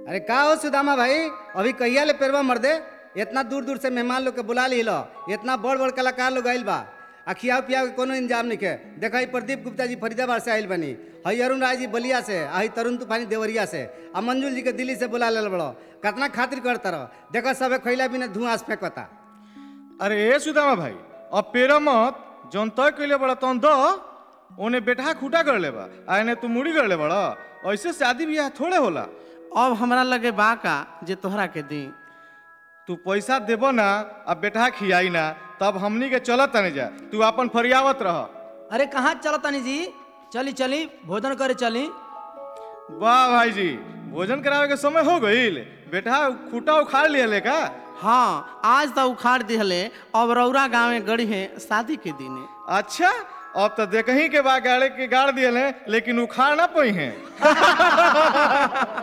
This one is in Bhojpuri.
अरे का हो सुदामा भाई अभी कहिया ले पेरवा मर दे इतना दूर दूर से मेहमान लोग के बुला ली लो इतना बड़ बड़ कलाकार लोग आइल बा आ खियाव पियाव के कोनो इंतजाम नहीं के देखा ही प्रदीप गुप्ता जी फरीदाबाद से आइल बनी हई अरुण राय जी बलिया से आ हई तरुण तूफानी देवरिया से आ मंजुल जी के दिल्ली से बुला ले बड़ो कितना खातिर करता रहो देखो सबे खैला बिना धुआं से फेंकता अरे ए सुदामा भाई अब पेरा मत जौन तय कैले बड़ा तौन दो ओने बेटा खूटा कर लेबा आ एने तू मुड़ी कर ले बड़ा ऐसे शादी ब्याह थोड़े होला अब हमरा लगे बा का जे तोहरा के दी तू पैसा देबो ना अब बेटा खियाई ना तब हमनी के चलत तने जा तू अपन फरियावत रह अरे कहाँ चलत तानी जी चली चली भोजन करे चली वाह भाई जी भोजन करावे के समय हो गईल बेटा खूटा उखाड़ लिया का हाँ आज तो उखाड़ दिहले अब रौरा गाँव में गड़ी है शादी के दिने अच्छा अब तो देखही के बा गाड़े के गाड़ दिए लेकिन उखाड़ ना पई हैं